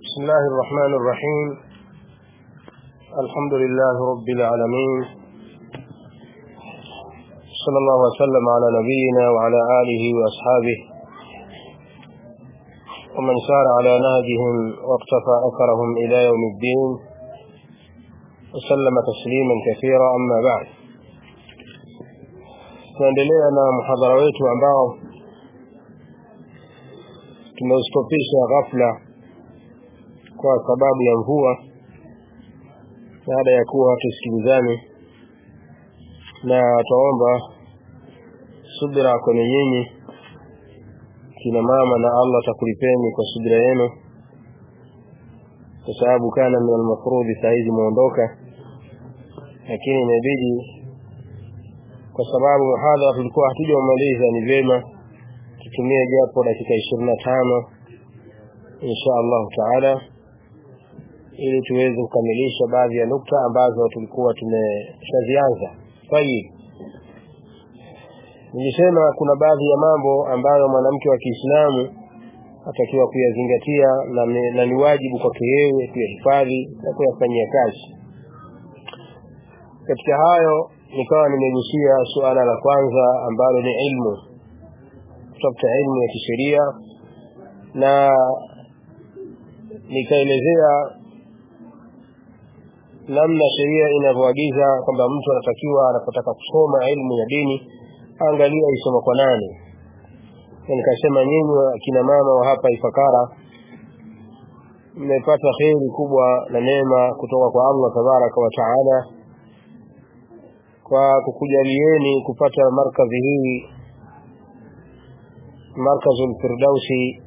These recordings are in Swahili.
بسم الله الرحمن الرحيم الحمد لله رب العالمين صلى الله وسلم على نبينا وعلى آله وأصحابه ومن سار على نهجهم واقتفى أثرهم إلى يوم الدين وسلم تسليما كثيرا أما بعد tunaendelea na muhadhara wetu ambao tumeustopisha ghafla kwa sababu ya mvua baada ya kuwa hatusikilizani na twaomba subira kwenye nyinyi kina mama na Allah takulipeni kwa subira yenu kwa sababu kana min almafrudhi saa hizi muondoka lakini imebidi kwa sababu muhadhara tulikuwa hatujamaliza ni vyema tutumie japo dakika ishirini na tano insha allahu taala ili tuweze kukamilisha baadhi ya nukta ambazo tulikuwa tumeshazianza tayib nilisema kuna baadhi ya mambo ambayo mwanamke wa kiislamu atakiwa kuyazingatia na, na ni wajibu kwake yeye kuyahifadhi na kuyafanyia kazi katika hayo nikawa nimegusia suala la kwanza ambalo ni ilmu kutafuta ilmu ya kisheria na nikaelezea namna sheria inavyoagiza kwamba mtu anatakiwa anapotaka kusoma ilmu ya dini angalia isoma kwa nani na nikasema nyinyi akina mama wa hapa Ifakara mmepata kheri kubwa na neema kutoka kwa Allah tabaraka wa taala kwa kukujalieni kupata markazi hii markazul firdausi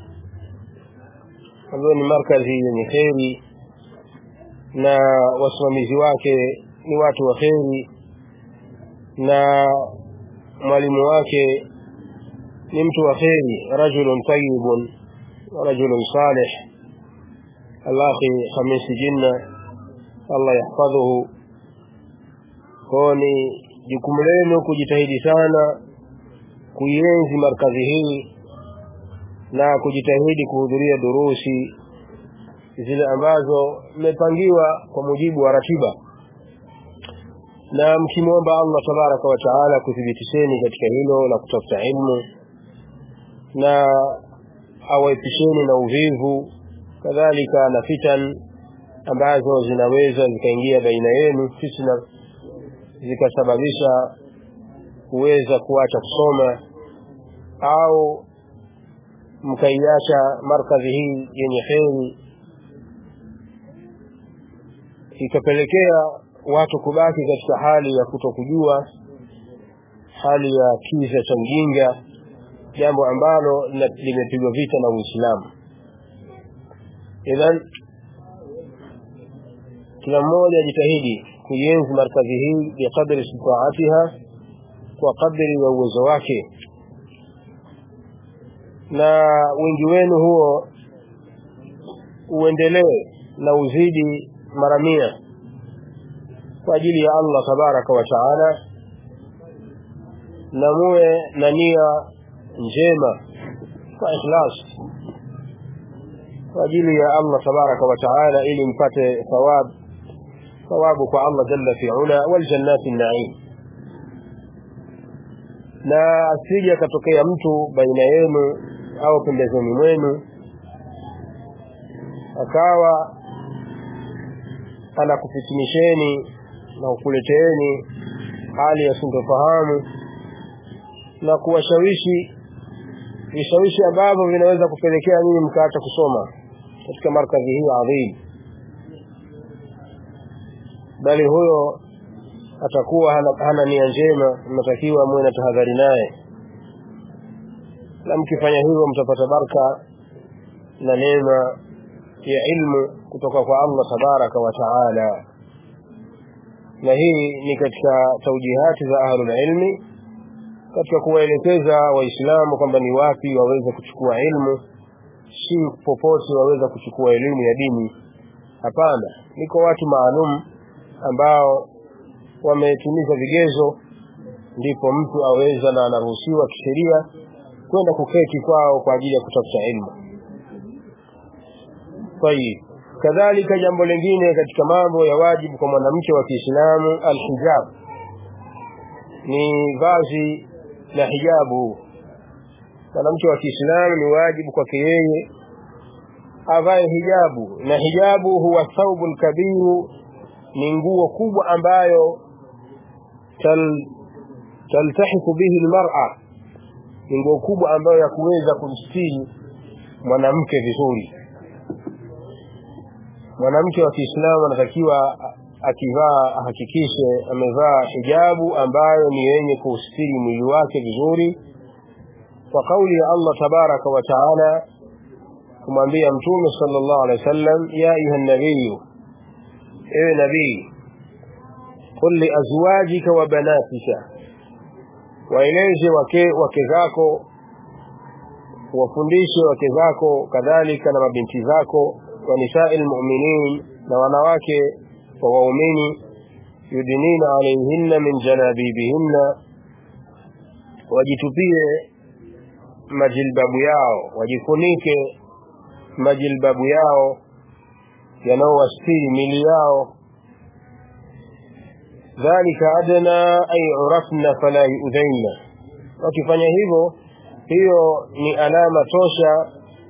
ambayo ni markazi yenye kheri na wasimamizi wake ni watu wa kheri na mwalimu wake ni mtu wa kheri rajulun tayyibun rajulun salih alakhi khamisi jinna allah yahfadhuhu kwao ni jukumu lenu kujitahidi sana kuienzi markazi hii na kujitahidi kuhudhuria durusi zile ambazo mmepangiwa kwa mujibu wa ratiba na mkimwomba Allah tabaraka wa taala kuthibitisheni katika hilo la kutafuta ilmu na awaepisheni na uvivu kadhalika na fitan ambazo zinaweza zikaingia baina yenu fitna zikasababisha kuweza kuacha kusoma au mkaiacha markazi hii yenye heri ikapelekea watu kubaki katika hali ya kutokujua hali ya kiza cha mjinga jambo ambalo limepigwa vita na Uislamu idhan kila mmoja ajitahidi kuienzi markazi hii biqadri istitaatiha kwa kadri ya uwezo wake na wingi wenu huo uendelee na uzidi mara mia kwa ajili ya Allah tabaraka wa taala na muwe na nia njema kwa ikhlas kwa ajili ya Allah tabaraka wa taala ili mpate thawab thawabu kwa Allah jalla fi ula wal jannati naim na asije akatokea mtu baina yenu au pembezoni mwenu akawa anakufitinisheni na kukuleteeni hali ya sintofahamu na kuwashawishi vishawishi ambavyo vinaweza kupelekea nyinyi mkaacha kusoma katika markazi hii adhim bali huyo atakuwa hana, hana nia njema mnatakiwa muwe na tahadhari naye na mkifanya hivyo mtapata baraka na neema ya ilmu kutoka kwa Allah tabaraka wa taala na hii ni katika taujihati za ahlul ilmi katika kuwaelekeza waislamu kwamba ni wapi waweze kuchukua ilmu si popote waweza kuchukua elimu ya dini hapana niko watu maalum ambao wametimiza vigezo ndipo mtu aweza na anaruhusiwa kisheria kwenda kuketi kwao kwa ajili ya kutafuta ilmu طيب kadhalika jambo lingine katika mambo ya wajibu kwa mwanamke wa Kiislamu alhijab ni vazi la hijabu mwanamke wa Kiislamu ni wajibu kwake yeye avae hijabu na hijabu huwa thawbul kabiru ni nguo kubwa ambayo tal taltahiku bihi almar'a ni nguo kubwa ambayo ya kuweza kumstiri mwanamke vizuri mwanamke wa Kiislamu anatakiwa akivaa ahakikishe amevaa hijabu ambayo ni yenye kustiri mwili wake vizuri kwa kauli ya Allah tabaraka wa taala kumwambia mtume sallallahu alaihi wasallam ya ayuha nabii ewe nabii qul li azwajika wa banatika waeleze wake wake zako wafundishe wake zako kadhalika na mabinti zako wa nisai almu'minin na wanawake wa waumini yudinina alayhinna min jalabibihinna wajitupie majilbabu yao wajifunike majilbabu yao yanayowastiri mili yao dhalika adna ay urafna fala yu'dhaina wakifanya hivyo hiyo ni alama tosha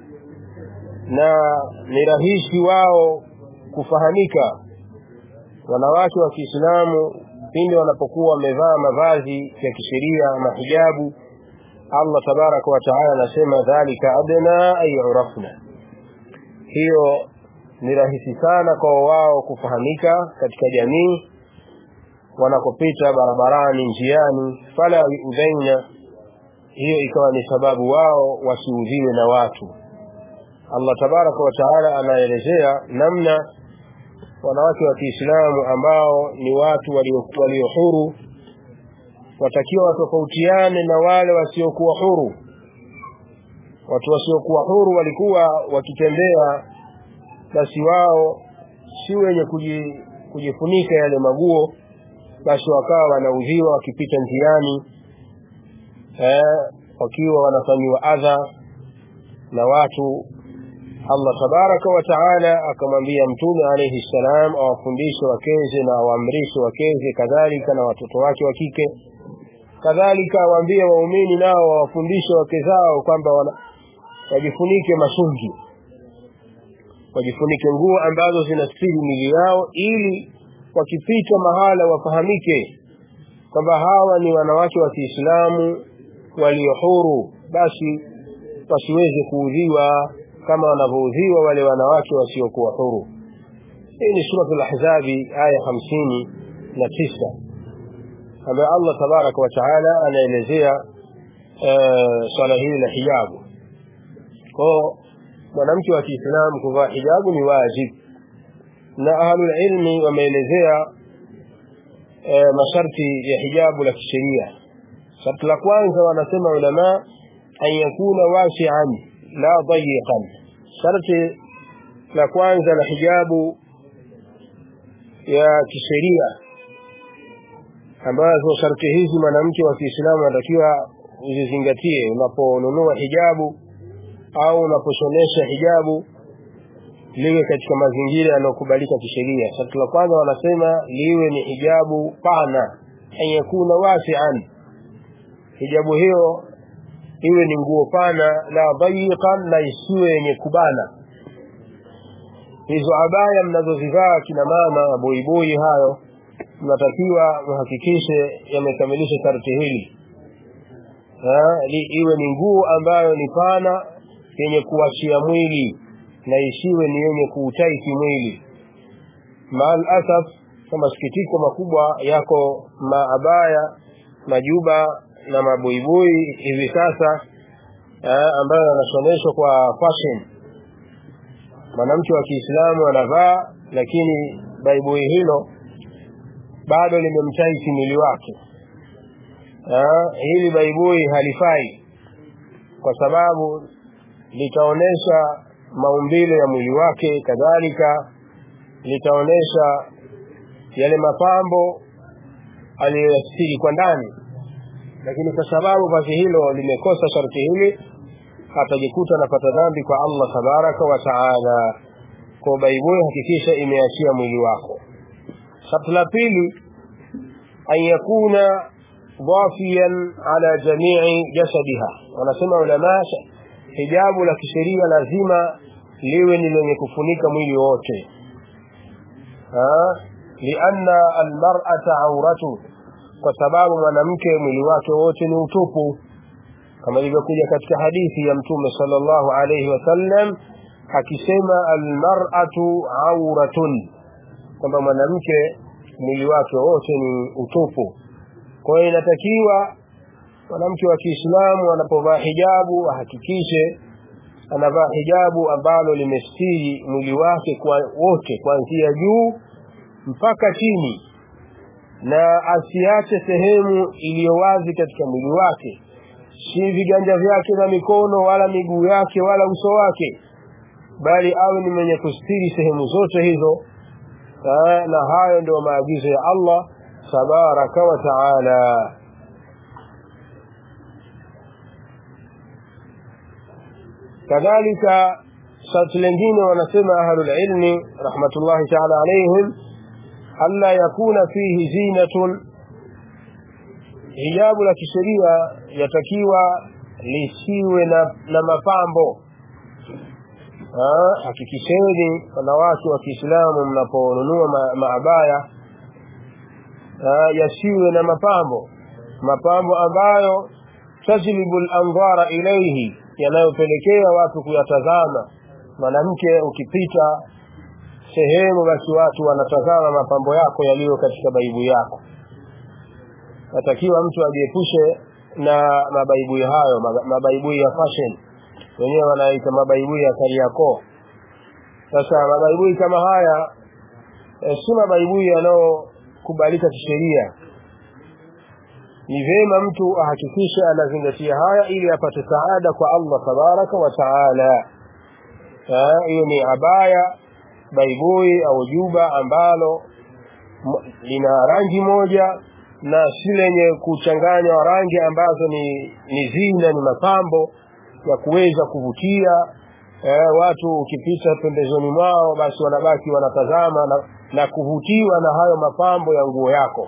na ni rahisi wao kufahamika wanawake wa Kiislamu pindi wanapokuwa wamevaa mavazi ya kisheria mahijabu Allah tabaraka wa taala anasema dhalika adna ay urafna hiyo ni rahisi sana kwa wao kufahamika katika jamii wanakopita barabarani njiani fala yuudhaina hiyo ikawa ni sababu wao wasiudhiwe na watu Allah tabaraka wa taala anaelezea namna wanawake wa Kiislamu ambao ni watu walio walio huru watakiwa watofautiane na wale wasiokuwa huru watu wasiokuwa huru walikuwa wakitembea basi wao si wenye kujifunika yale maguo basi wakawa wanaudhiwa wakipita njiani eh, wakiwa wanafanyiwa adha na watu Allah tabaraka wa taala akamwambia mtume alayhi salam awafundishe wakeze na awaamrishe wakeze kadhalika na watoto wake wa kike kadhalika awaambie waumini nao wawafundishe wake zao kwamba wajifunike masungi wajifunike nguo ambazo zinastiri mili yao ili wakipita mahala wafahamike kwamba hawa ni wanawake wa Kiislamu walio huru basi wasiweze kuudhiwa kama wanavyoudhiwa wale wanawake wasiokuwa huru hii ni suratul ahzabi aya hamsini na tisa ambayo Allah tabaraka wa taala anaelezea swala hili la hijabu kwao mwanamke wa Kiislamu kuvaa hijabu ni wajibu na ahlul ilmi wameelezea e, masharti ya hijabu la kisheria sharti la kwanza wanasema ulama an yakuna wasi'an la dayiqan sharti la kwanza la hijabu ya kisheria ambazo sharti hizi mwanamke wa Kiislamu anatakiwa uzizingatie unaponunua hijabu au unaposhonesha hijabu liwe katika mazingira yanayokubalika kisheria. Sharti la kwanza wanasema liwe ni hijabu pana, an yakuna wasi'an, hijabu hiyo iwe ni nguo pana, la dayiqan, na isiwe yenye kubana. Hizo abaya mnazozivaa kina mama, boiboi hayo, mnatakiwa muhakikishe yamekamilisha sharti hili li, iwe ni nguo ambayo ni pana yenye kuachia mwili na isiwe ni yenye kuutaiki mwili maal asaf kwa masikitiko makubwa yako maabaya majuba na mabuibui hivi sasa eh, ambayo yanasomeshwa kwa fashion mwanamke wa Kiislamu anavaa lakini baibui hilo bado limemtaiki mwili wake eh, hili baibui halifai kwa sababu litaonesha maumbile ya mwili wake kadhalika litaonesha yale mapambo aliyoyastiri kwa ndani lakini kwa sababu vazi hilo limekosa sharti hili atajikuta anapata dhambi kwa Allah tabaraka wa taala kwa baibui hakikisha imeachia mwili wako sharti la pili an yakuna dhafiyan ala jamii jasadiha wanasema ulama hijabu la kisheria lazima liwe ni lenye kufunika mwili wote lianna almar'ata auratu kwa sababu mwanamke mwili wake wote ni utupu kama ilivyokuja katika hadithi ya mtume sallallahu alayhi wasallam akisema almar'atu auratun kwamba mwanamke mwili wake wote ni utupu kwa hiyo inatakiwa mwanamke wa Kiislamu anapovaa hijabu ahakikishe anavaa hijabu ambalo limestiri mwili wake kwa wote kuanzia juu mpaka chini na asiache sehemu iliyo wazi katika mwili wake si viganja vyake na mikono wala miguu yake wala uso wake bali awe ni mwenye kustiri sehemu zote hizo na hayo ndio maagizo ya Allah tabaraka wa taala kadhalika sharti lingine wanasema ahlul ilmi rahmatullahi taala alaihim alla yakuna fihi zinatun hijabu la kisheria yatakiwa lisiwe na, na mapambo hakikisheni wanawake wa Kiislamu mnaponunua ma, maabaya yasiwe na mapambo mapambo ambayo tajlibu al-anzara ilayhi yanayopelekea watu kuyatazama mwanamke ukipita sehemu basi watu wanatazama mapambo yako yaliyo katika baibu yako natakiwa mtu ajiepushe na mabaibui hayo mabaibui ya fashion wenyewe wanaita mabaibui ya Kariakoo sasa mabaibui kama haya e, si mabaibui yanayokubalika kisheria ni vyema mtu ahakikishe anazingatia haya ili apate saada kwa Allah tabaraka wa taala hiyo ni abaya baibui au juba ambalo lina rangi moja na si lenye kuchanganywa rangi ambazo ni, ni zina ni mapambo ya kuweza kuvutia eh, watu ukipita pembezoni mwao basi wanabaki wanatazama na, na kuvutiwa na hayo mapambo ya nguo yako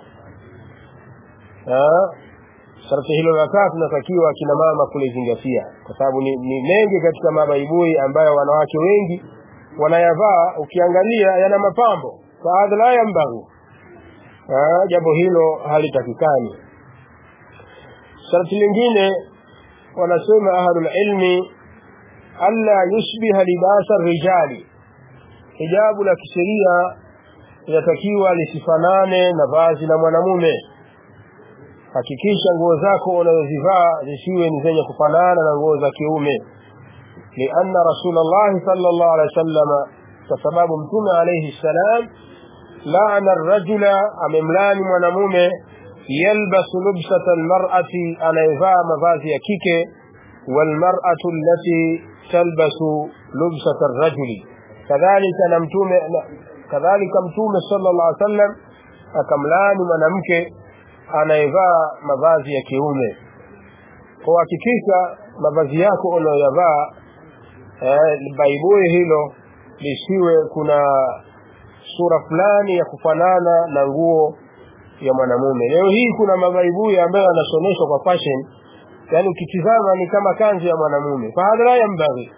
eh, sharti hilo la tatu natakiwa akina mama kulizingatia kwa sababu ni, ni mengi katika mabaibui ambayo wanawake wengi wanayavaa ukiangalia yana mapambo faadha la yambaghi jambo hilo halitakikani sharti lingine wanasema ahlul ilmi alla yushbiha libasa rijali hijabu la kisheria linatakiwa lisifanane na vazi la mwanamume hakikisha nguo zako unazozivaa zisiwe ni zenye kufanana na nguo za kiume لأن رسول الله صلى الله عليه وسلم فسباب متوم عليه السلام لعن الرجل أمملان ونمومه يلبس لبسة المرأة أنا يفا مفازي كيكي والمرأة التي تلبس لبسة الرجل كذلك نمتوم كذلك متوم صلى الله عليه وسلم أكملان ونمك أنا يفا مفازي كيومه kwa hakikisha mavazi yako unayoyavaa eh, baibui hilo lisiwe kuna sura fulani ya kufanana na nguo ya mwanamume leo hii kuna mabaibui ambayo yanasomeshwa kwa fashion yani ukitizama ni kama kanzu ya mwanamume fahadhara ya mbaghi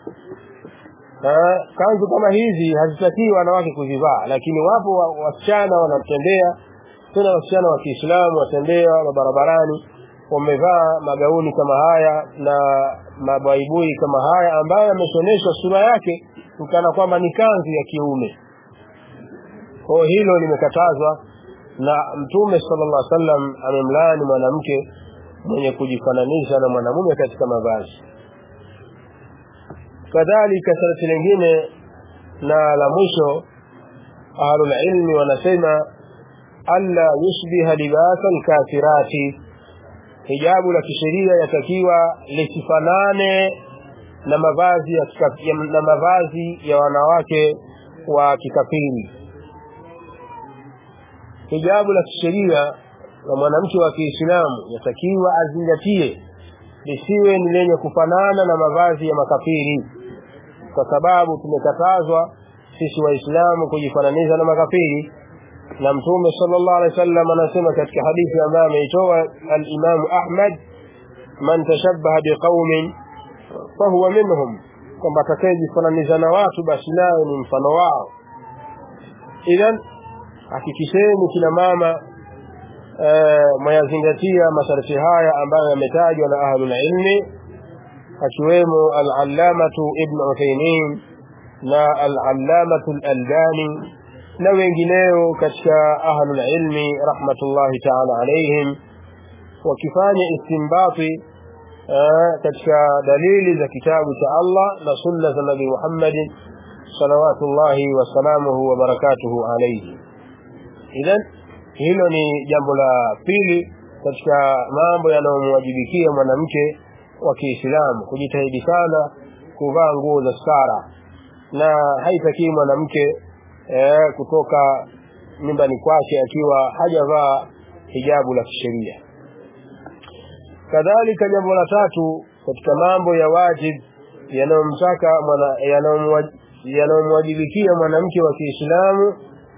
kanzu kama hizi hazitakiwi wanawake kuzivaa lakini wapo wasichana wanatembea tena wasichana wa Kiislamu watembea barabarani wamevaa magauni kama haya na mabaibui kama haya ambayo yameshoneshwa sura yake kana kwamba ni kanzu ya kiume kwa hilo limekatazwa na mtume sallallahu alaihi wasallam amemlaani mwanamke mwenye kujifananisha na mwanamume katika mavazi kadhalika sharti lingine na la mwisho ahlul ilmi wanasema alla yushbiha libasa alkafirati hijabu la kisheria yatakiwa lisifanane na mavazi ya, ya na mavazi ya wanawake wa kikafiri hijabu la kisheria la mwanamke wa Kiislamu yatakiwa azingatie lisiwe ni lenye kufanana na mavazi ya makafiri kwa sababu tumekatazwa sisi waislamu kujifananisha na makafiri na mtume sallallahu alaihi wasallam anasema katika hadithi ambayo ameitoa al-Imam Ahmad man tashabbaha biqaumin fahuwa minhum kwamba atakayejifananisha na watu basi naye ni mfano wao idhan hakikisheni kina mama mwayazingatia masharti haya ambayo yametajwa na ahlul ilmi akiwemo al-allamatu ibn Uthaymeen na al-allamatu al-Albani na wengineo katika ahlul ilmi rahmatullahi ta'ala alaihim wakifanya istinbati katika dalili za kitabu cha Allah na sunna za Nabii Muhammad salawatullahi wasalamuhu wa barakatuhu alayhi idhan hilo ni jambo la pili katika mambo yanayomwajibikia mwanamke wa Kiislamu kujitahidi sana kuvaa nguo za stara na haitakii mwanamke eh, kutoka nyumbani kwake akiwa hajavaa hijabu la kisheria kadhalika jambo la tatu katika mambo ya wajib yanayomtaka yanayomwajibikia mwanamke wa Kiislamu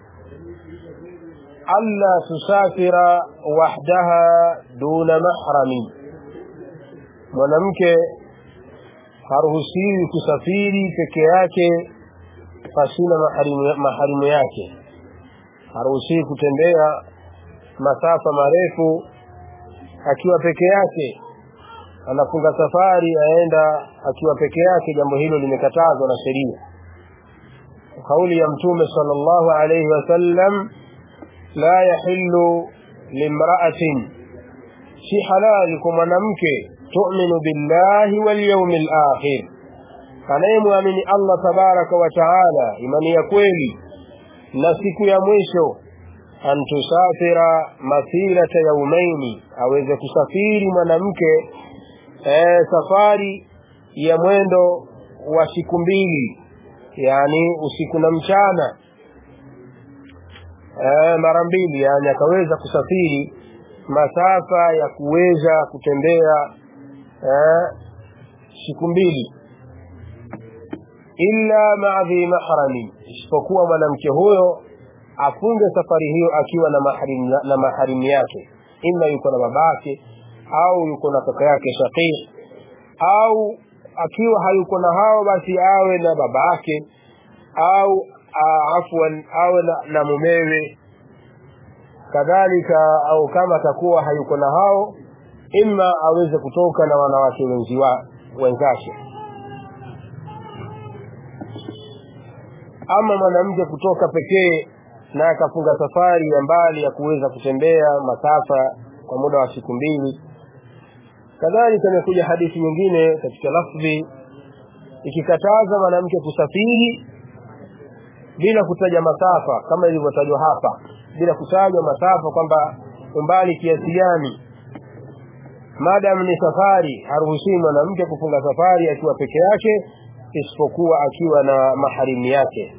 alla tusafira wahdaha duna mahrami mwanamke haruhusiwi kusafiri peke yake pasina maharimu, maharimu yake haruhusiwi kutembea masafa marefu akiwa peke yake anafunga safari aenda akiwa peke yake jambo hilo limekatazwa na sheria kauli ya mtume sallallahu alayhi wasallam la yahillu limra'atin si halali kwa mwanamke tu'minu billahi wal yawmil akhir anayemwamini Allah tabaraka wa taala imani ya kweli na siku ya mwisho an tusafira masirata yaumaini aweze kusafiri mwanamke e, safari ya mwendo wa siku mbili yani usiku na mchana e, mara mbili yani akaweza kusafiri masafa ya kuweza kutembea e, siku mbili illa ma'dhi mahrami isipokuwa mwanamke huyo afunge safari hiyo akiwa na mahrim na maharimu yake ima yuko na babake au yuko na kaka yake shaqiq au akiwa hayuko na hao basi awe na babake au afwan awe na, na mumewe kadhalika au kama atakuwa hayuko na hao ima aweze kutoka na wanawake wenzi wa wenzake ama mwanamke kutoka pekee na akafunga safari ya mbali ya kuweza kutembea masafa kwa muda wa siku mbili kadhalika imekuja hadithi nyingine katika lafdhi ikikataza mwanamke kusafiri bila kutaja masafa kama ilivyotajwa hapa bila kutajwa masafa kwamba umbali kiasi gani madam ni safari haruhusiwi mwanamke kufunga safari akiwa peke yake isipokuwa akiwa na maharimu yake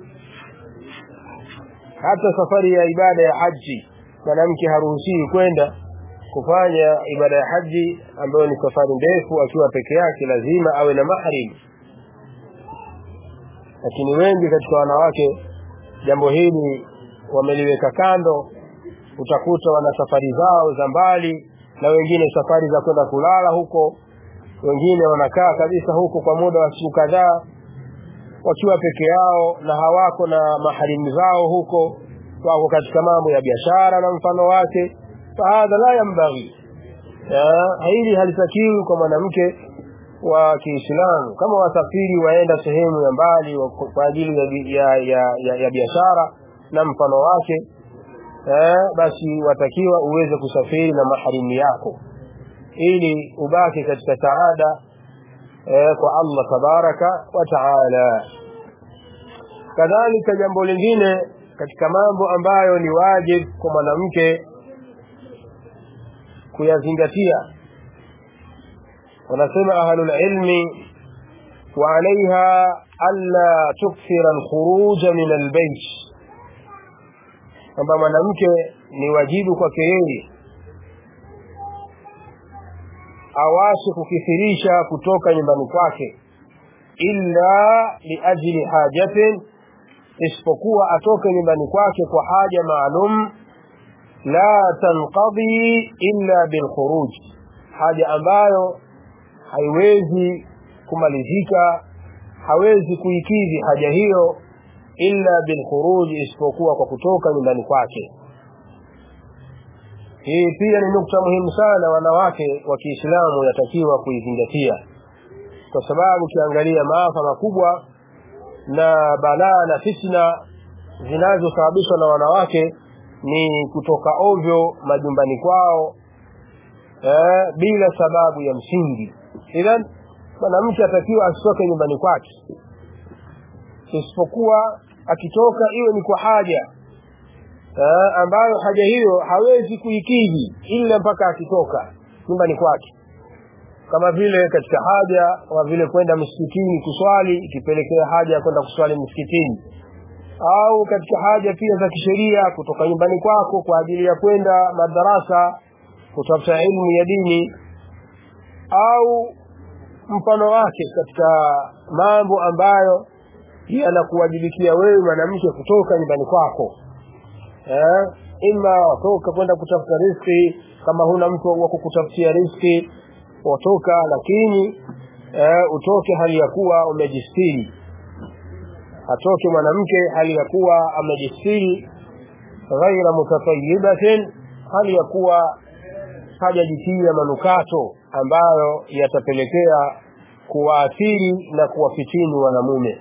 hata safari ya ibada ya haji mwanamke haruhusiwi kwenda kufanya ibada ya haji ambayo ni safari ndefu akiwa peke yake lazima awe na mahrim lakini wengi katika wanawake jambo hili wameliweka kando utakuta wana safari zao za mbali na wengine safari za kwenda kulala huko wengine wanakaa kabisa huko kwa muda wa siku kadhaa wakiwa peke yao na hawako na maharimu zao huko wako katika mambo ya biashara na mfano wake fahadha la yambaghi hili halitakiwi kwa mwanamke wa Kiislamu kama wasafiri waenda sehemu ya mbali kwa ajili ya, ya, ya, ya, ya biashara na mfano wake eh, basi watakiwa uweze kusafiri na maharimu yako ili ubaki katika saada eh, kwa Allah tabaraka wa taala kadhalika jambo lingine katika mambo ambayo ni wajib kwa mwanamke kuyazingatia wanasema ahlul ilmi wa alaiha alla tukthira alkhuruj min albayt kwamba mwanamke ni wajibu kwake yeye awashe kukithirisha kutoka nyumbani kwake illa liajli hajatin isipokuwa atoke nyumbani kwake kwa haja maalum la tanqadhi illa bilkhuruj haja ambayo haiwezi kumalizika hawezi kuikidhi haja hiyo illa bilkhuruj isipokuwa kwa kutoka nyumbani kwake hii pia ni nukta muhimu sana wanawake wa kiislamu yatakiwa kuizingatia kwa sababu ukiangalia maafa makubwa na balaa na fitna zinazosababishwa na wanawake ni kutoka ovyo majumbani kwao eh, bila sababu ya msingi idhan mwanamke atakiwa asitoke nyumbani kwake isipokuwa akitoka iwe ni kwa haja eh, ambayo haja hiyo hawezi kuikidhi ila mpaka akitoka nyumbani kwake kama vile katika haja kama vile kwenda msikitini kuswali ikipelekea haja ya kwenda kuswali msikitini au katika haja pia za kisheria kutoka nyumbani kwako kwa ajili ya kwenda madarasa kutafuta ilmu ya dini au mfano wake katika mambo ambayo yanakuwajibikia wewe mwanamke kutoka nyumbani kwako eh, ima watoka kwenda kutafuta riski kama huna mtu wa kukutafutia riski watoka lakini eh, utoke hali ya kuwa umejistiri atoke mwanamke hali ya kuwa amejistiri ghaira mutatayibatin hali ya kuwa hajajitia manukato ambayo yatapelekea kuwaathiri na kuwafitini wanamume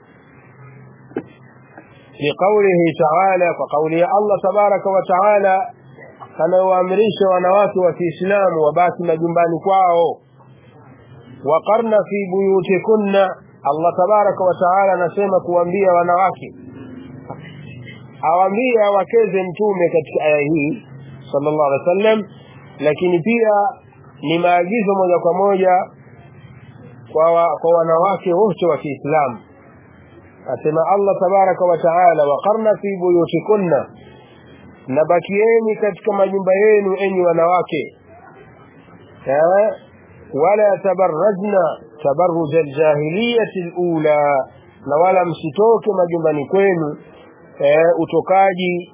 liqaulihi taala kwa kauli ya allah tabaraka wa taala anayowaamrisha wanawake wa kiislamu wabaki majumbani kwao waqarna fi buyutikunna allah tabaraka wa taala anasema kuambia wanawake awaambia wakeze mtume katika aya hii sallallahu alaihi wasallam lakini pia ni maagizo moja kwa moja kwa, wa, kwa wanawake wote wa kiislamu asema allah tabaraka wa taala waqarna fi buyutikunna na bakieni katika majumba yenu enyi wanawake eh? wala tabarrajna tabarruj aljahiliyati alula na wala msitoke majumbani kwenu eh, utokaji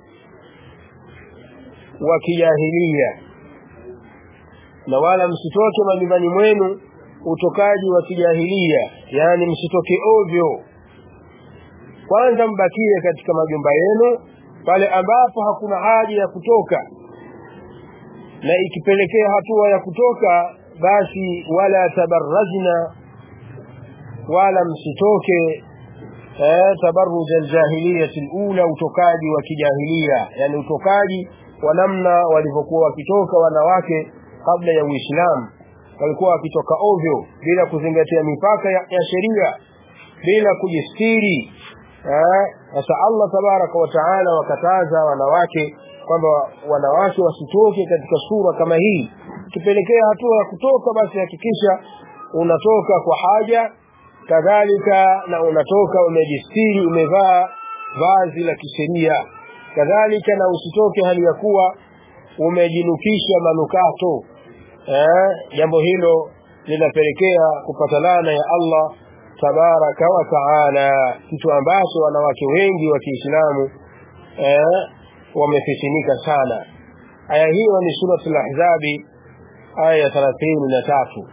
wa kijahilia na wala msitoke majumbani mwenu utokaji wa kijahilia yani msitoke ovyo kwanza mbakie katika majumba yenu pale ambapo hakuna haja ya kutoka na ikipelekea hatua ya kutoka basi wala tabarrajna wala msitoke eh, tabarruj aljahiliyati alula utokaji wa kijahilia yani utokaji wa namna walivyokuwa wakitoka wanawake kabla ya uislamu walikuwa wakitoka ovyo bila kuzingatia mipaka ya, ya sheria bila kujistiri sasa eh, allah tabaraka wa taala wakataza wanawake kwamba wanawake wasitoke katika sura kama hii kipelekea hatua ya kutoka basi hakikisha unatoka kwa haja kadhalika na unatoka umejistiri umevaa vazi la kisheria kadhalika na usitoke hali ya kuwa umejinukisha manukato eh, jambo hilo linapelekea kupata laana ya allah tabaraka wa taala kitu ambacho wanawake wengi wa kiislamu eh, wamefitinika sana aya hiyo ni surat lahzabi aya ya thelathini na tatu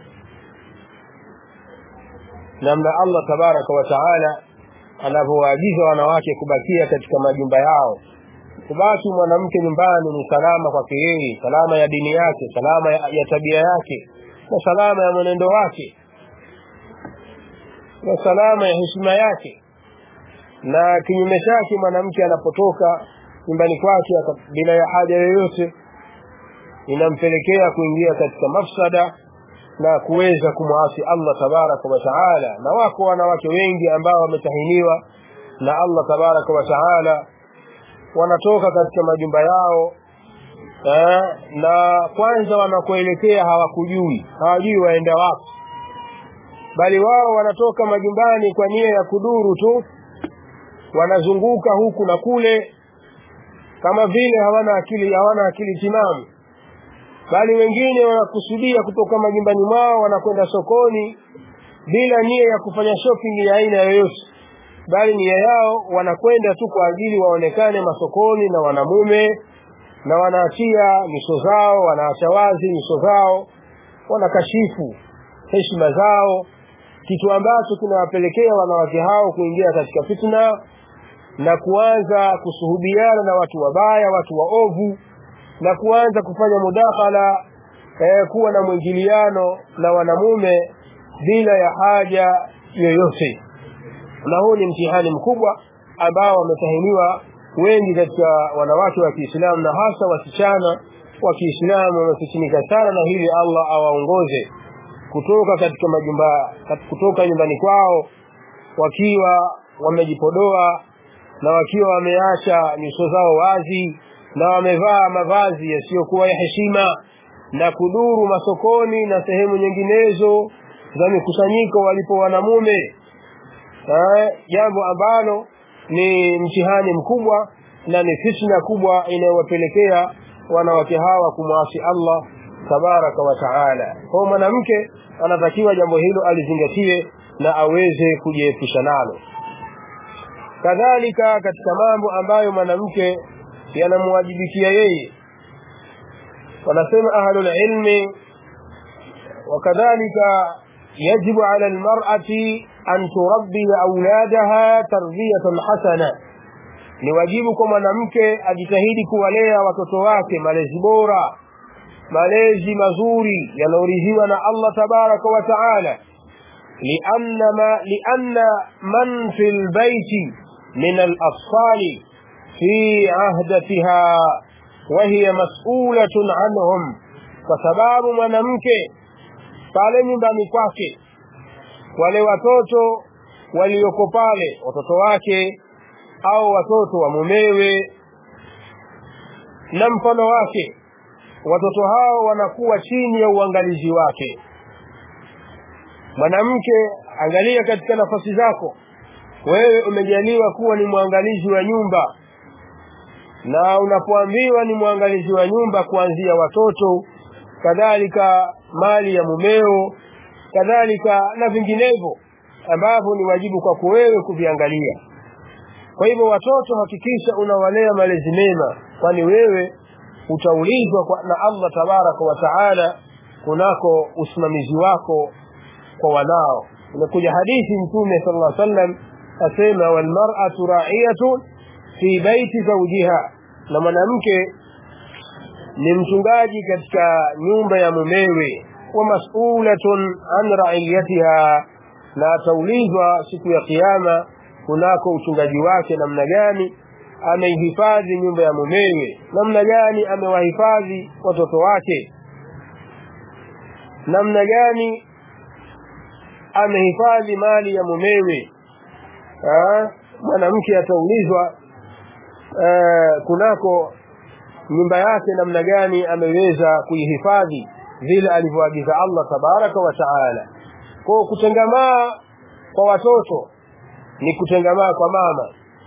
namna allah tabaraka wa taala anavyowaagiza wanawake kubakia katika majumba yao kubaki mwanamke nyumbani ni salama kwake yeye salama ya dini yake salama ya, ya tabia yake na salama ya mwenendo wake na salama ya heshima yake na kinyume chake mwanamke anapotoka nyumbani kwake bila ya haja yoyote inampelekea kuingia katika mafsada na kuweza kumwasi Allah tabaraka wa taala na wako wanawake wengi ambao wametahiniwa na Allah tabaraka wa taala wanatoka katika majumba yao eh, na kwanza wanakoelekea hawakujui hawajui waenda wapi bali wao wanatoka majumbani kwa nia ya kuduru tu wanazunguka huku na kule kama vile hawana akili hawana akili timamu bali wengine wanakusudia kutoka majumbani mwao wanakwenda sokoni bila nia ya kufanya shopping ya aina yoyote bali nia yao wanakwenda tu kwa ajili waonekane masokoni na wanamume na wanaachia nyuso zao wanaacha wazi nyuso zao wanakashifu heshima zao kitu ambacho kinawapelekea wanawake hao kuingia katika fitna na kuanza kusuhubiana na watu wabaya watu waovu na kuanza kufanya mudakhala eh, kuwa na mwingiliano na wanamume bila ya haja yoyote na huu ni mtihani mkubwa ambao wametahiniwa wengi katika wanawake wa Kiislamu na hasa wasichana wa Kiislamu wamefitinika sana na hili Allah awaongoze kutoka katika majumba kutoka nyumbani kwao wakiwa wamejipodoa na wakiwa wameacha nyuso zao wazi na wamevaa mavazi yasiyokuwa ya heshima na kuduru masokoni na sehemu nyinginezo za mikusanyiko walipo wanamume jambo ambalo ni mtihani mkubwa na ni fitna kubwa inayowapelekea wanawake hawa kumwasi Allah tabaraka wa taala kwa mwanamke anatakiwa jambo hilo alizingatie na aweze kujiepusha nalo kadhalika katika mambo ambayo mwanamke yanamwajibikia yeye wanasema ahlul ilmi wakadhalika yajibu ala almar'ati an turabbi auladaha tarbiyatan hasana ni wajibu kwa mwanamke ajitahidi kuwalea watoto wake malezi bora malezi mazuri yanayoridhiwa na Allah tabaraka wa taala لأن ما لأن من في البيت من الأطفال في عهدتها وهي مسؤولة عنهم فسباب mwanamke pale nyumbani kwake wale watoto walioko pale watoto wake au watoto wa mumewe na mfano wake watoto hao wanakuwa chini ya uangalizi wake mwanamke angalia katika nafasi zako wewe umejaliwa kuwa ni mwangalizi wa nyumba na unapoambiwa ni mwangalizi wa nyumba kuanzia watoto kadhalika mali ya mumeo kadhalika na vinginevyo ambavyo ni wajibu kwako wewe kuviangalia kwa hivyo watoto hakikisha unawalea malezi mema kwani wewe utaulizwa na Allah tabaraka wa taala kunako usimamizi wako kwa wanao imekuja hadithi mtume sallallahu alaihi wasallam asema wal mar'atu ra'iyatun fi baiti zawjiha na mwanamke ni mchungaji katika nyumba ya mumewe wa mas'ulatun an ra'iyatiha na ataulizwa siku ya kiyama kunako uchungaji wake namna gani ameihifadhi nyumba ya mumewe namna gani amewahifadhi watoto wake namna gani amehifadhi mali ya mumewe mwanamke ataulizwa kunako nyumba yake namna gani ameweza kuihifadhi vile alivyoagiza Allah tabaraka wa taala kwa kutengamaa kwa watoto ni kutengamaa kwa mama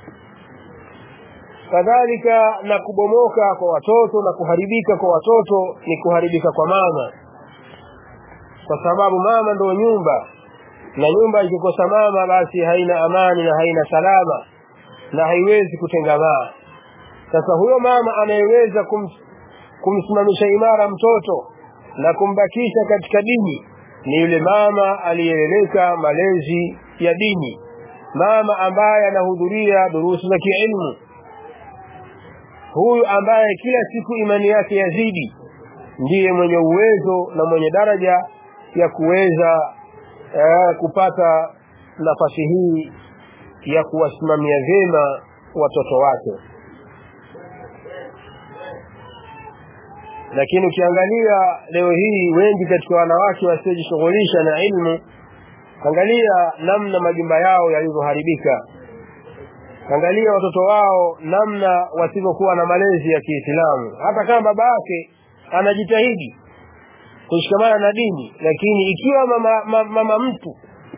kadhalika na kubomoka kwa watoto na kuharibika kwa watoto ni kuharibika kwa mama kwa sababu mama ndio nyumba na nyumba ikikosa mama basi haina amani na haina salama na haiwezi kutengamaa sasa huyo mama anayeweza kum, kumsimamisha imara mtoto na kumbakisha katika dini ni yule mama aliyeleleka malezi ya dini mama ambaye anahudhuria durusu za kiilmu huyu ambaye kila siku imani yake yazidi ndiye mwenye uwezo na mwenye daraja ya kuweza eh, kupata nafasi hii ya kuwasimamia vyema watoto wake lakini ukiangalia leo hii wengi katika wanawake wasiojishughulisha na ilmu angalia namna majumba yao yalivyoharibika angalia watoto wao namna wasivyokuwa na malezi ya Kiislamu hata kama baba yake anajitahidi kushikamana na dini lakini ikiwa mama, mama, mama mtu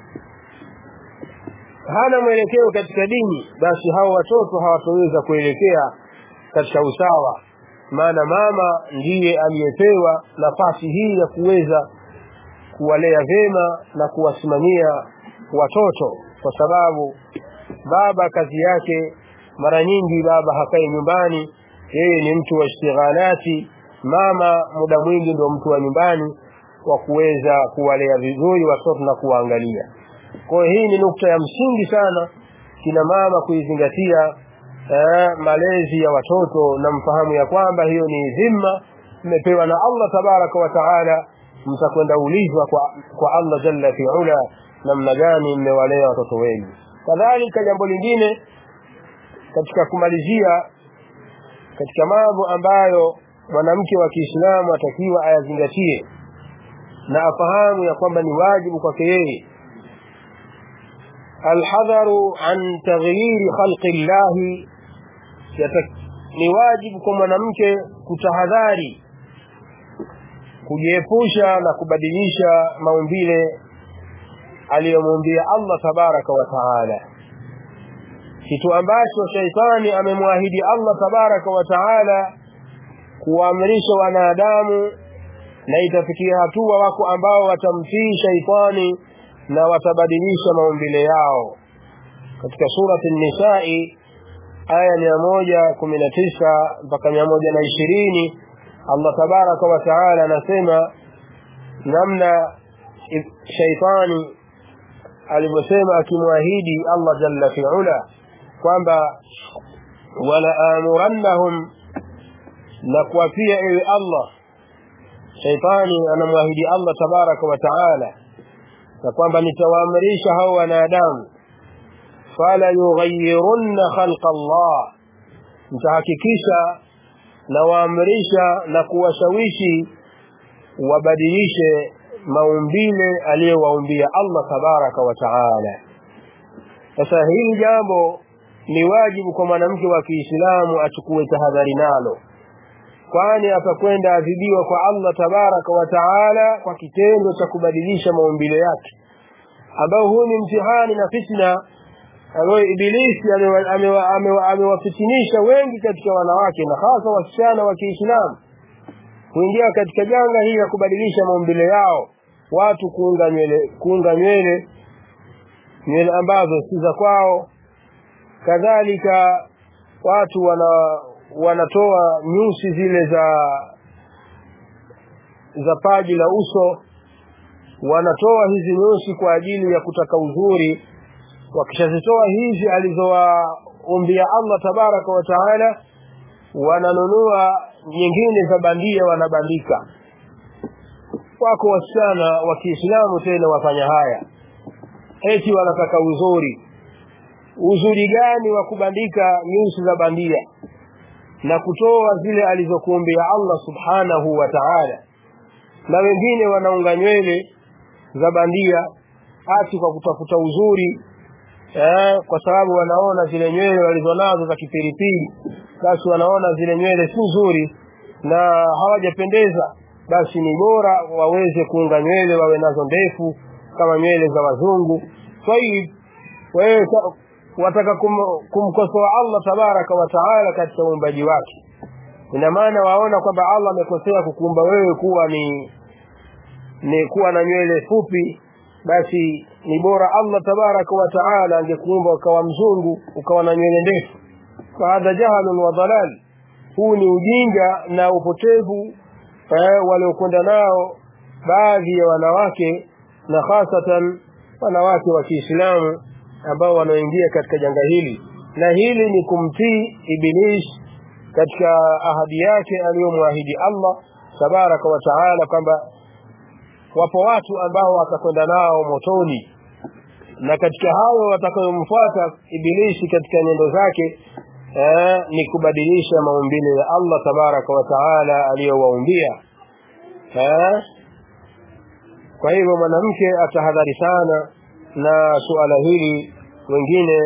hana mwelekeo katika dini basi hao watoto hawatoweza kuelekea katika usawa maana mama ndiye aliyepewa nafasi hii ya kuweza kuwalea vyema na kuwasimamia watoto kwa sababu baba kazi yake mara nyingi baba hakai nyumbani yeye ni mtu wa ishtighalati mama muda mwingi ndio mtu wa nyumbani wa kuweza kuwalea vizuri watoto na kuwaangalia kwa hiyo hii ni nukta ya msingi sana kina mama kuizingatia eh, malezi ya watoto na mfahamu ya kwamba hiyo ni dhima mmepewa na Allah tabaraka wa taala mtakwenda ulizwa kwa, kwa Allah jalla fi ula namna gani mmewalea watoto wenu kadhalika jambo lingine katika kumalizia katika mambo ambayo mwanamke wa Kiislamu atakiwa ayazingatie na afahamu ya kwamba ni wajibu kwake yeye alhadharu an taghyiri khalqi llahi ni wajibu kwa mwanamke kutahadhari kujiepusha na kubadilisha maumbile aliyomuumbia Allah tabaraka wa taala kitu ambacho shaitani amemwahidi Allah tabaraka wa taala kuwaamrisha wanadamu na itafikia hatua wako ambao watamtii shaitani na watabadilisha maumbile yao katika surati nisai aya mia moja kumi na tisa mpaka mia moja na ishirini Allah tabaraka wa taala anasema namna shaitani alivyosema akimwahidi Allah jalla fi ula kwamba wala amurannahum na kuwapia ewe Allah shaitani anamwahidi Allah tabaraka wa taala na kwamba nitawaamrisha hao wanadamu fala yughayyirunna khalqa Allah mtahakikisha na waamrisha na kuwashawishi wabadilishe maumbile aliyowaumbia Allah tabaraka wa taala sasa hili jambo ni wajibu kwa mwanamke wa Kiislamu achukue tahadhari nalo kwani atakwenda adhibiwa kwa Allah tabaraka wa taala kwa kitendo cha kubadilisha maumbile yake ambao huu ni mtihani na fitna ambayo ibilisi amewafitinisha wengi katika wanawake na hasa wasichana wa Kiislamu kuingia katika janga hili la kubadilisha maumbile yao watu kuunga nywele kuunga nywele nywele ambazo si za kwao kadhalika watu wana wanatoa nyusi zile za za paji la uso wanatoa hizi nyusi kwa ajili ya kutaka uzuri wakishazitoa hizi alizowaumbia Allah tabaraka wa taala wananunua nyingine za bandia wanabandika wako wasichana wa Kiislamu tena wafanya haya eti wanataka uzuri uzuri gani wa kubandika nyusi za bandia na kutoa zile alizokuumbia Allah subhanahu wa ta'ala na wengine wanaunga nywele za bandia ati kwa kutafuta uzuri eh, kwa sababu wanaona zile nywele walizonazo za kipilipili basi wanaona zile nywele si nzuri na hawajapendeza basi ni bora waweze kuunga nywele wawe nazo ndefu kama nywele za wazungu tayib wewe wataka kum, kumkosoa Allah tabaraka wa taala katika uumbaji wake ina maana waona kwamba Allah amekosea kukuumba wewe kuwa ni ni kuwa na nywele fupi basi ni bora Allah tabaraka wa taala angekuumba ukawa mzungu ukawa na nywele ndefu fahadha jahalun wa dalal huu ni ujinga na upotevu eh, waliokwenda nao baadhi ya wanawake na hasatan wanawake wa Kiislamu ambao wanaoingia katika janga hili na hili ni kumtii iblis katika ahadi yake aliyomwahidi Allah tabaraka wa taala kwamba wapo watu ambao watakwenda nao motoni na katika hao watakayomfuata ibilisi katika nyendo zake eh, ni kubadilisha maumbile ya Allah tabaraka wa taala aliyowaumbia eh, kwa hivyo mwanamke atahadhari sana na suala hili wengine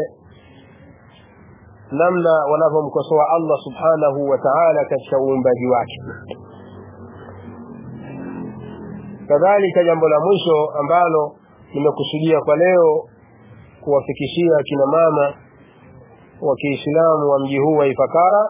namna wanavyomkosoa Allah subhanahu wa ta'ala katika uumbaji wake kadhalika jambo la mwisho ambalo nimekusudia kwa leo kuwafikishia kina mama wa Kiislamu wa mji huu wa Ifakara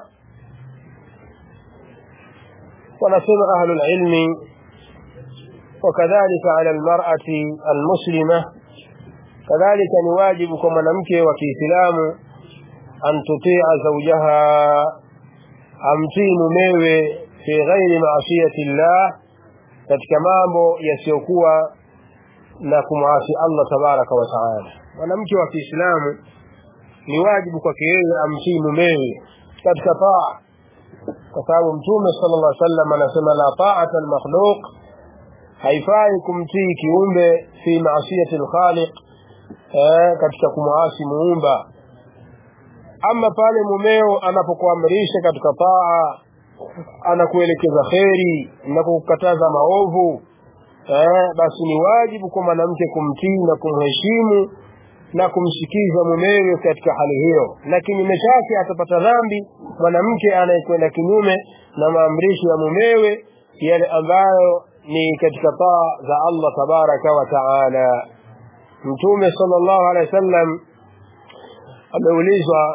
wanasema ahlul ilmi وكذلك على المرأة المسلمة kadhalika ni wajibu kwa mwanamke wa Kiislamu an tutia zawjaha amtii mumewe fi ghairi maasiyati llah katika mambo yasiyokuwa na kumwasi Allah tabaraka wa taala mwanamke wa Kiislamu ni wajibu kwake yeye amtii mumewe katika taa kwa sababu mtume sallallahu alaihi wasallam anasema la ta'ata al-makhluq haifai kumtii kiumbe fi maasiyati al-khaliq eh, katika kumwasi muumba ama pale mumeo anapokuamrisha katika taa anakuelekeza kheri na kukataza maovu eh, basi ni wajibu kwa mwanamke kumtii na kumheshimu na kumsikiza mumewe katika hali hiyo na kinyume chake atapata dhambi mwanamke anayekwenda kinyume na maamrisho ya mumewe yale ambayo ni katika taa za Allah tabaraka wa taala mtume sallallahu alaihi wasallam ameulizwa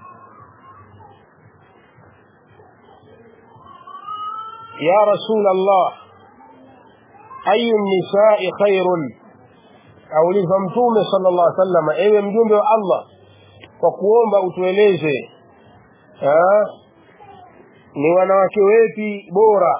ya rasul Allah ayu nisai khairun aulizwa mtume sallallahu alaihi wasallam ewe mjumbe wa Allah kwa kuomba utueleze ha? ni wanawake wepi bora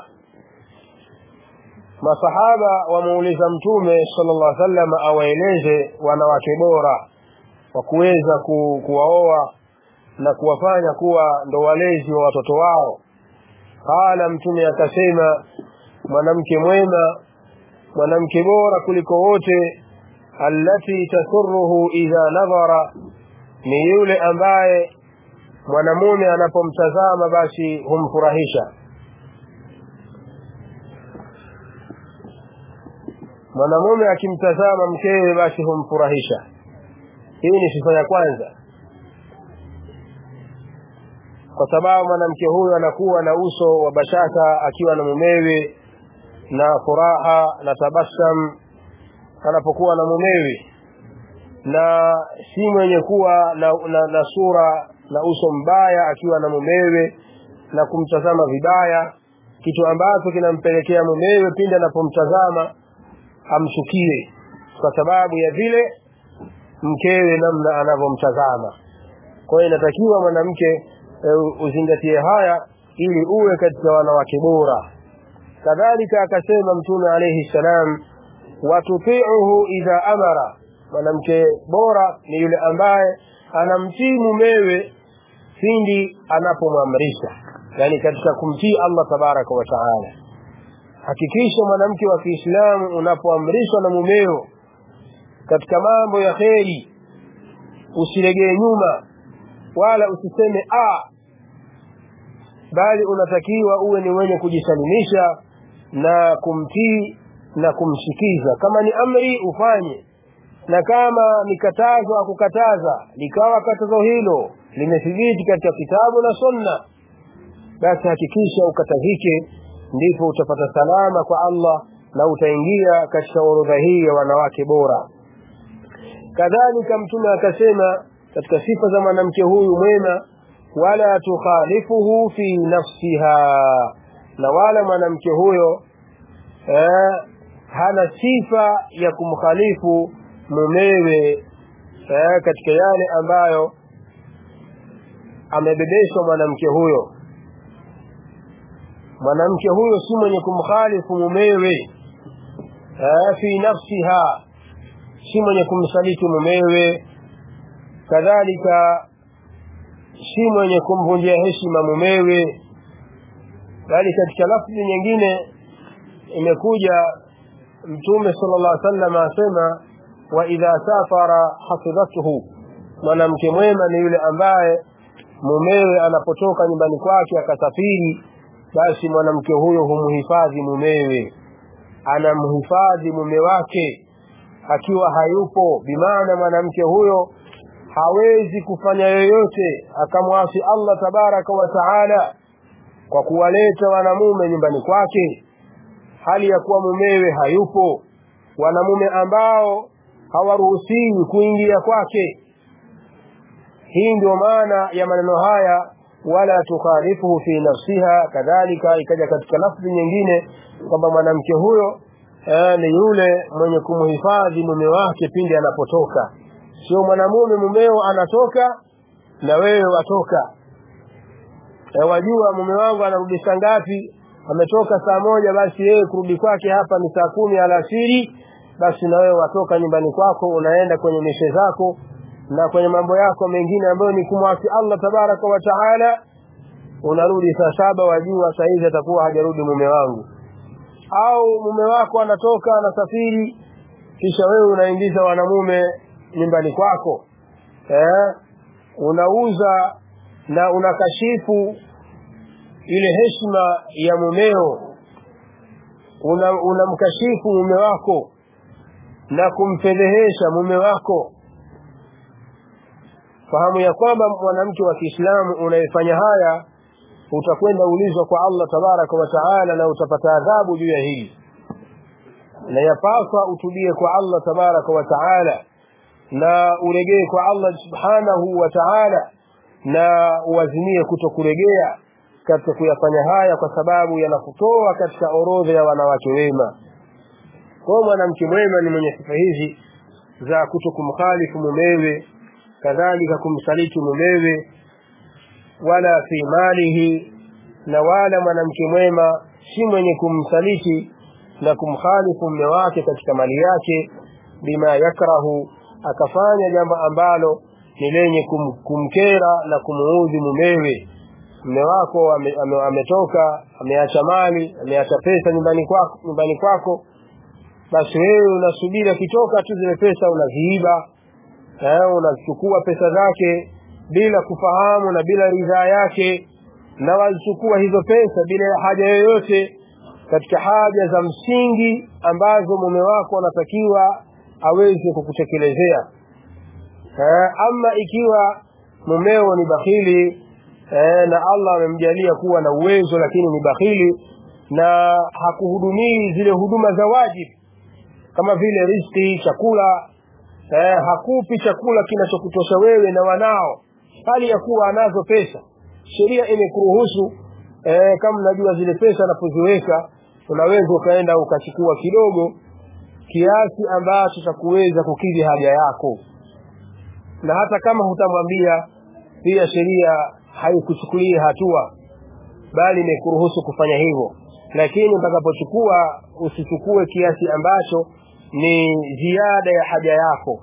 masahaba wamuuliza mtume sallallahu alaihi wasallam awaeleze wanawake bora wa kuweza ku, kuwaoa na kuwafanya kuwa ndo walezi wa watoto wao qala mtume akasema mwanamke mwema mwanamke bora kuliko wote allati tasurruhu idha nadhara ni yule ambaye mwanamume anapomtazama basi humfurahisha mwanamume akimtazama mkewe basi humfurahisha hii ni sifa ya kwanza kwa sababu mwanamke huyo anakuwa na uso wa bashaka akiwa na mumewe na furaha na tabasam anapokuwa na mumewe na si mwenye kuwa na, na, na sura na uso mbaya akiwa na mumewe na kumtazama vibaya kitu ambacho kinampelekea mumewe pindi anapomtazama amchukie kwa sababu ya vile mkewe namna anavyomtazama kwa hiyo inatakiwa mwanamke e, uzingatie haya ili uwe katika wanawake bora kadhalika akasema mtume alayhi salam watutiuhu idha amara mwanamke bora ni yule ambaye anamtii mumewe pindi anapomwamrisha yani katika kumtii Allah tabaraka wa taala hakikisha mwanamke wa Kiislamu unapoamrishwa na mumeo katika mambo ya kheri usilegee nyuma wala usiseme a bali unatakiwa uwe ni wenye kujisalimisha na kumtii na kumsikiza kama ni amri ufanye na kama ni katazo akukataza likawa katazo hilo limethibiti katika kitabu na sunna basi hakikisha ukatazike ndipo utapata salama kwa Allah na utaingia katika orodha hii ya wanawake bora kadhalika mtume akasema katika sifa za mwanamke huyu mwema wala tukhalifuhu fi nafsiha na wala mwanamke huyo eh, hana sifa ya kumkhalifu mumewe eh, katika yale ambayo amebebeshwa mwanamke huyo mwanamke huyo si mwenye kumkhalifu mumewe eh, fi nafsiha si mwenye kumsaliti mumewe kadhalika si mwenye kumvunjia heshima mumewe bali katika lafzi nyingine imekuja mtume sallallahu alaihi wasallam asema wa idha safara hafidhatuhu mwanamke mwema ni yule ambaye mumewe anapotoka nyumbani kwake akasafiri basi mwanamke huyo humhifadhi mumewe anamhifadhi mume wake akiwa hayupo bimaana mwanamke huyo hawezi kufanya yoyote akamwasi Allah tabaraka wa taala kwa kuwaleta wanamume nyumbani kwake hali ya kuwa mumewe hayupo wanamume ambao hawaruhusiwi kuingia kwake hii ndio maana ya maneno haya wala tukhalifuhu fi nafsiha kadhalika ikaja katika lafzi nyingine kwamba mwanamke huyo eh, ni yule mwenye kumhifadhi mume wake pindi anapotoka sio mwanamume mumeo anatoka na wewe watoka e, wajua mume wangu anarudi saa ngapi ametoka saa moja basi yeye kurudi kwake hapa ni saa kumi alasiri basi na wewe watoka nyumbani kwako unaenda kwenye mishe zako na kwenye mambo yako mengine ambayo ni kumwasi Allah tabaraka wa taala unarudi saa saba wajua saa hizi atakuwa hajarudi mume wangu au mume wako anatoka anasafiri kisha wewe unaingiza wanamume nyumbani kwako eh? unauza na unakashifu ile heshima ya mumeo unamkashifu una mume wako na kumfedhehesha mume wako fahamu ya kwamba mwanamke wa Kiislamu unayefanya haya utakwenda ulizwa kwa Allah tabaraka wa taala na utapata adhabu juu ya hili na yapaswa utubie kwa Allah tabaraka wa taala na uregee kwa Allah subhanahu wa ta'ala na uazimie kutokuregea katika kuyafanya haya kwa sababu yanakutoa katika orodha ya wanawake wema kwa mwanamke mwema ni mwenye sifa hizi za kutokumkhalifu mumewe kadhalika kumsaliti mumewe wala fi malihi na wala mwanamke mwema si mwenye kumsaliti na kumkhalifu mume wake katika mali yake bima yakrahu akafanya jambo ambalo ni lenye kum, kumkera na kumuudhi mumewe mume wako ame, ame, ametoka ameacha mali ameacha pesa nyumbani kwako nyumbani kwako basi wewe unasubiri akitoka tu zile pesa unaziiba eh, unachukua pesa zake bila kufahamu na bila ridhaa yake na walichukua hizo pesa bila haja yoyote katika haja za msingi ambazo mume wako anatakiwa aweze kukutekelezea eh, ama ikiwa mumeo ni bakhili eh, na Allah amemjalia kuwa na uwezo lakini ni bakhili na hakuhudumii zile huduma za wajibu kama vile riziki chakula eh, hakupi chakula kinachokutosha wewe na wanao hali ya kuwa anazo pesa sheria imekuruhusu eh, kama najua zile pesa anapoziweka unaweza ukaenda ukachukua kidogo kiasi ambacho cha kuweza kukidhi haja yako na hata kama hutamwambia pia sheria haikuchukulia hatua bali imekuruhusu kufanya hivyo lakini utakapochukua usichukue kiasi ambacho ni ziada ya haja yako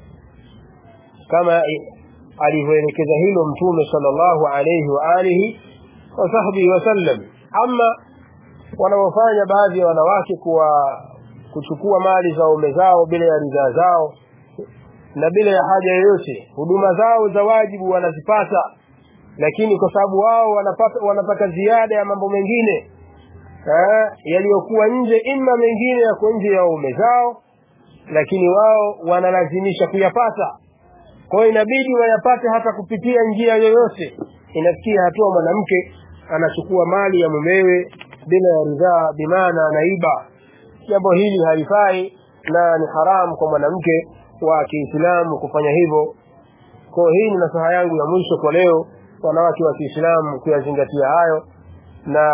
kama alivyoelekeza hilo mtume sallallahu alayhi wa alihi wa sahbihi wasallam ama wanaofanya baadhi ya wanawake kuwa kuchukua mali za ume zao bila ya ridhaa zao na bila ya haja yoyote huduma zao za wajibu wanazipata lakini kwa sababu wao wanapata wanapata ziada ya mambo mengine eh, yaliyokuwa nje ima mengine yako nje ya ume zao lakini wao wanalazimisha kuyapata kwa hiyo inabidi wayapate hata kupitia njia yoyote inafikia hatua mwanamke anachukua mali ya mumewe bila ya ridhaa bimaana anaiba jambo hili halifai na ni haramu kwa mwanamke wa Kiislamu kufanya hivyo kwa hii ni nasaha yangu ya mwisho kwa leo wanawake wa Kiislamu kuyazingatia hayo na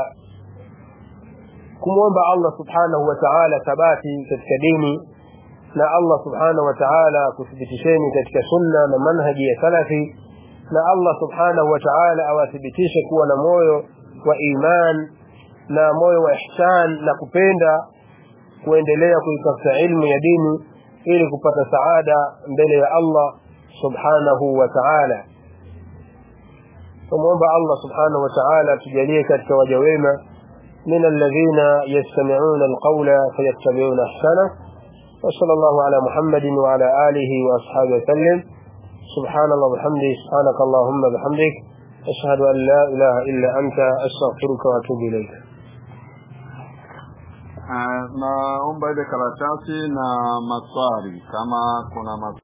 kumwomba Allah subhanahu wa ta'ala thabati katika dini na Allah subhanahu wa ta'ala kuthibitisheni katika sunna na manhaji ya salafi na Allah subhanahu wa ta'ala awathibitishe kuwa na moyo wa iman na moyo wa ihsan na kupenda kuendelea kuitafuta ilmu ya dini ili kupata saada mbele ya Allah subhanahu wa ta'ala tumuomba Allah subhanahu wa ta'ala tujalie katika waja wema من الذين يستمعون القول فيتبعون احسنه وصلى الله على محمد وعلى اله واصحابه وسلم سبحان الله وبحمده سبحانك اللهم وبحمدك اشهد ان لا اله الا انت استغفرك واتوب اليك Uh, naomba ile karatasi na maswali kama kuna maswali